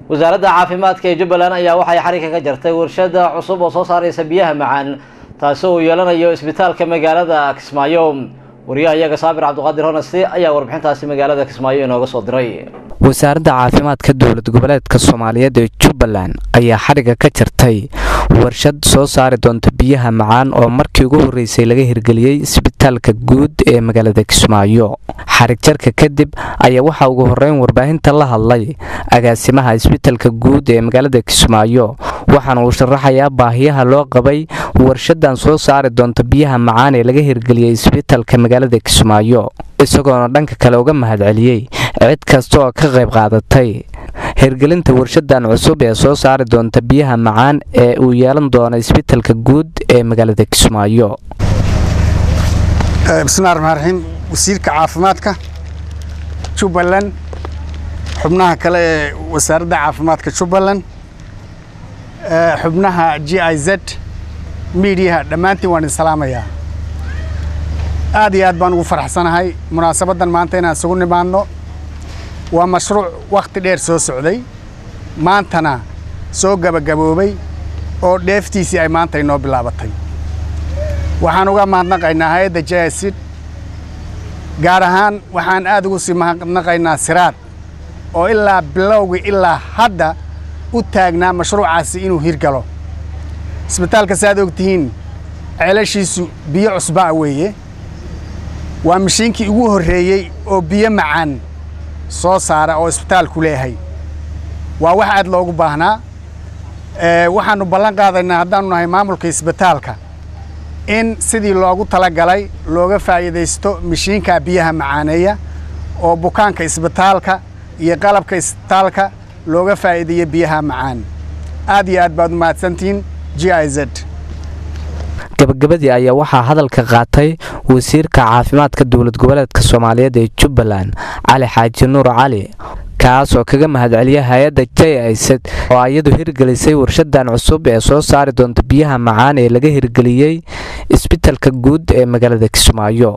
wasaaradda caafimaadka ee jubbaland ayaa waxay xarigga ka jartay warshada cusub oo soo saareysa biyaha macaan taasi uu yeelanayo isbitaalka magaalada kismaayo wariyaha iyaga saabir cabdiqaadir honasti ayaa warbixintaasi magaalada kismaayo inooga soo diray wasaaradda caafimaadka dowlad goboleedka soomaaliyeed ee jubbaland ayaa xadhigga ka jartay warshad soo saari doonta biyaha macaan oo markii ugu horreysay laga hirgeliyey isbitaalka guud ee magaalada kismaayo xarig jarka kadib ayaa waxaa ugu horreyn warbaahinta la hadlay agaasimaha isbitaalka guud ee magaalada kismaayo waxaana uu sharaxayaa baahiyaha loo qabay warshadan soo saari doonta biyaha macaan ee laga hirgeliyey isbitaalka magaalada kismaayo isagoona dhanka kale uga mahadceliyey cid kasta oo ka qayb qaadatay hirgelinta warshadan cusub ee soo saari doonta biyaha macaan ee uu yeelan doono isbitaalka guud ee magaalada kismaayo bismillahi raxmaan raxiim wasiirka caafimaadka jubbaland xubnaha kale ee wasaaradda caafimaadka jubbaland xubnaha g i z miidiyaha dhammaantiin waan idin salaamayaa aad iyo aad baan ugu faraxsanahay munaasabaddan maanta inaan isugu nimaadno waa mashruuc wakhti dheer soo socday maantana soo gabagaboobay oo dheeftiisii ay maanta inoo bilaabatay waxaan uga mahadnaqaynaa hay-adda jaasid gaar ahaan waxaan aad ugu sii mahadnaqaynaa siraad oo ilaa bilowgii ilaa hadda u taagnaa mashruucaasi inuu hirgalo isbitaalka si aad og tihiin ceelashiisu biyo cusbaa weeye waa mashiinkii ugu horreeyey oo biyo macaan soo saara oo isbitaalku leeyahay waa wax aad loogu baahnaa waxaannu ballan qaadaynaa haddaannu nahay maamulka isbitaalka in sidii loogu talagalay looga faa'iidaysto mashiinka biyaha macaaneeya oo bukaanka isbitaalka iyo qalabka isbitaalka looga faa'iideeyo biyaha macaan aad iyo aad baad u mahadsantihiin g i z gabagabadii ayaa waxaa hadalka qaatay wasiirka caafimaadka dowlad goboleedka soomaaliyeed ee jubbaland cali xaaji nuur cali kaas oo kaga mahadceliya hay-adda j isad oo iyadu hirgelisay warshadan cusub ee soo saari doonta biyaha macaan ee laga hirgeliyey isbitaalka guud ee magaalada kismaayo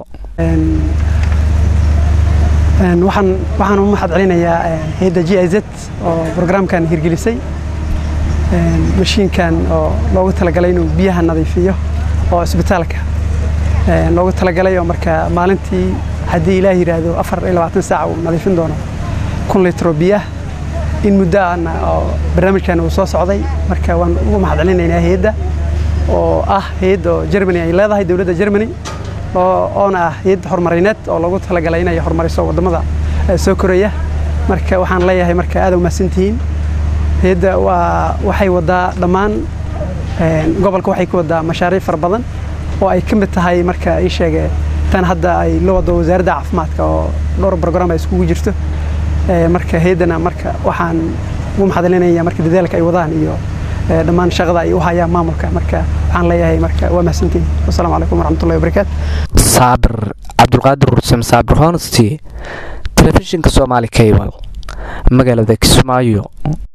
waxaan u mahad celinayaa hay-adda g i z oo brograamkan hirgelisay mashiinkan oo loogu talagalay inuu biyaha nadiifiyo oo isbitaalka loogu talagalay oo marka maalintii haddii ilaah yidhaahdo afar iyo labaatan saac uu nadiifin doono kun litro biyaha in muddo ahna oo barnaamijkan uu soo socday marka waan ugu mahad celinaynaa hay-adda oo ah hay-adda oo germany ay leedahay dowladda germany oona ah hay-ad horumarineed oo loogu talagalay inay horumariso waddamada soo koraya marka waxaan leeyahay marka aad umahadsantihiin hay-adda waa waxay wadaa dhammaan gobolka waxay ku wadaa mashaariic fara badan oo ay ka mid tahay marka ii sheege tan hadda ay la wado wasaaradda caafimaadka oo dhowr brogram ay iskugu jirto marka hay-addana marka waxaan ugu maxadcelinaya marka dadaalka ay wadaan iyo dhammaan shaqada ay u hayaan maamulka marka waxaan leeyahay marka waa mahadsantihin wasalaamu calaykum waraxmatullahi wabarakaatu saabir cabdulqaadir rursam saabir honesty telefishinka soomaali cable magaalada kismaayo